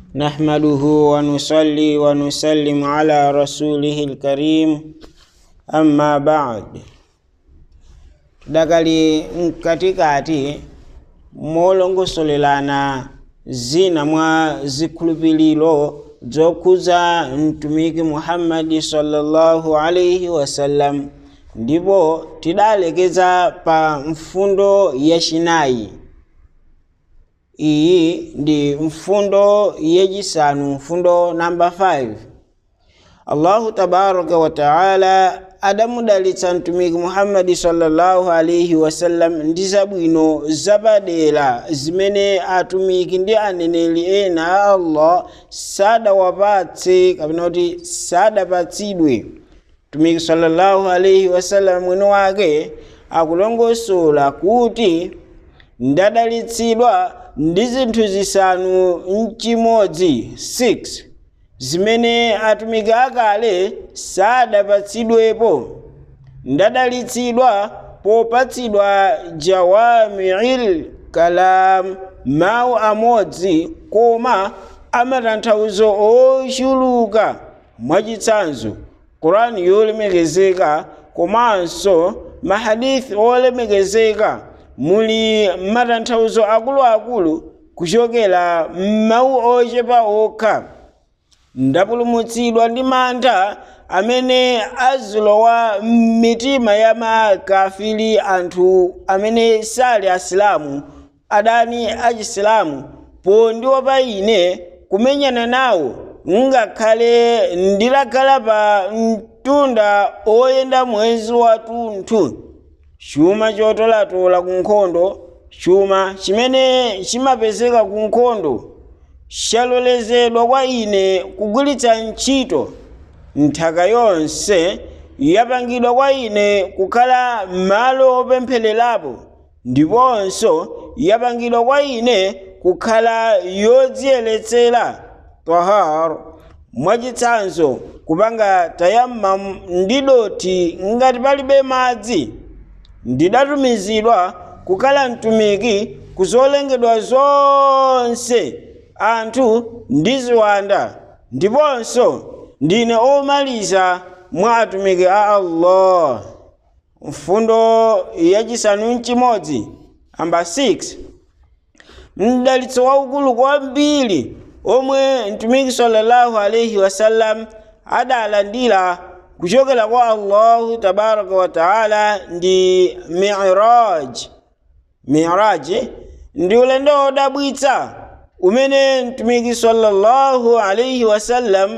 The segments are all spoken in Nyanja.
نحمده ونصلي ونسلم على رسوله الكريم أما بعد dakali mkatikati molongosolelana zina mwa zikhulupiliro zokhuza mtumiki muhammadi sallallahu alaihi wasallam ndipo tidalekeza pa mfundo yachinayi iyi ndi mfundo yachisanu mfundo namba 5 allahu tabaraka wa taala adamudalitsa mtumiki muhammadi sallallahu alaihi wasallam ndi zabwino zapadera zimene atumiki ndi aneneri ena a allah sadawapatse kapena kuti sadapatsidwe mtumiki sallallahu alaihi wasallam mwini wake akulongosola kuti ndadalitsidwa ndi zinthu zisanu mchimodzi 6 zimene atumiki akale sadapatsidwepo ndadalitsidwa popatsidwa jawamiil kalam mawu amodzi koma amatanthauzo ochuluka mwachitsanzo qurani yolemekezeka komanso mahadithi olemekezeka muli matanthauzo akuluakulu kuchokera m'mawu ochepa okha ndapulumutsidwa ndi mantha amene azilowa m'mitima ya makafiri anthu amene sali asilamu adani achisilamu pondiopa ine kumenyana nawo ngakhale ndilakhala pa mtunda oyenda mwezi wathunthu chuma chotolatola ku nkhondo chuma chimene chimapezeka ku nkhondo chalolezedwa kwa ine kugwiritsa ntchito nthaka yonse yapangidwa kwa ine kukhala malo opemphererapo ndiponso yapangidwa kwa ine kukhala yodziyeretsera tahar mwachitsanzo kupanga tayammam ndi dothi ngati palibe madzi ndidatumizidwa kukhala mtumiki kuzolengedwa zonse anthu ndi ziwanda ndiponso ndine omaliza mwa atumiki a allah mfundo yachisanu mchimodzi amba 6 mdalitso waukulu kwambiri omwe mtumiki sallallahu alaihi wasallam adalandira kuchokera kwa allahu tabaraka wa taala ndi miraj miraj ndi ulendo wodabwitsa umene mtumiki sallallahu alaihi wasallam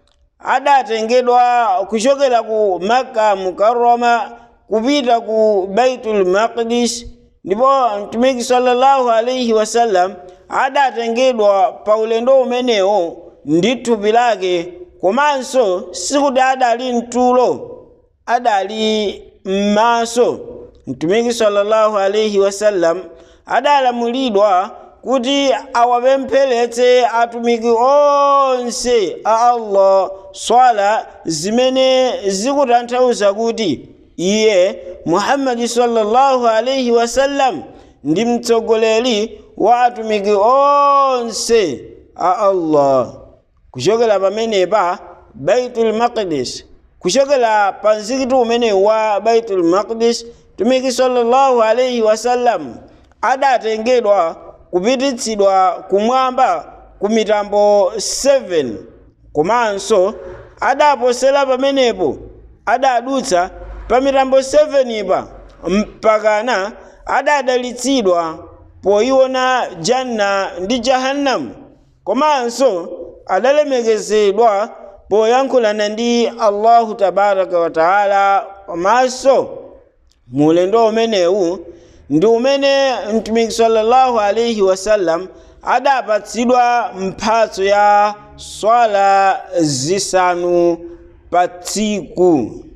adatengedwa kuchokera ku makka mukarrama kupita ku baitul maqdis ndipo mtumiki sallallahu alaihi wasallam adatengedwa pa ulendo umenewo ndi thupi lake komanso sikuti adali mtulo adali m'maso mtumiki sallallahu alaihi wasallam adalamulidwa kuti awapempheretse atumiki onse a allah swala zimene zikutanthauza kuti iye muhammadi sallallahu alaihi wasallam ndi mtsogoleri wa atumiki onse a allah kuchokera pamenepa baitul maqdis kuchokera pa mzikiti umene wa baitul maqdis mtumiki sallallahu alaihi wasallam adatengedwa kupititsidwa kumwamba ku mitambo 7 komanso adaposera pamenepo adadutsa pa mitambo 7 ipa mpakana adadalitsidwa poiona janna ndi jahannamu komanso adalemekezedwa poyankhulana ndi allahu tabaraka wa taala komanso mu ulendo umenewu ndi umene mtumiki sallallahu alaihi wasallam adapatsidwa mphatso ya swala zisanu pa tsiku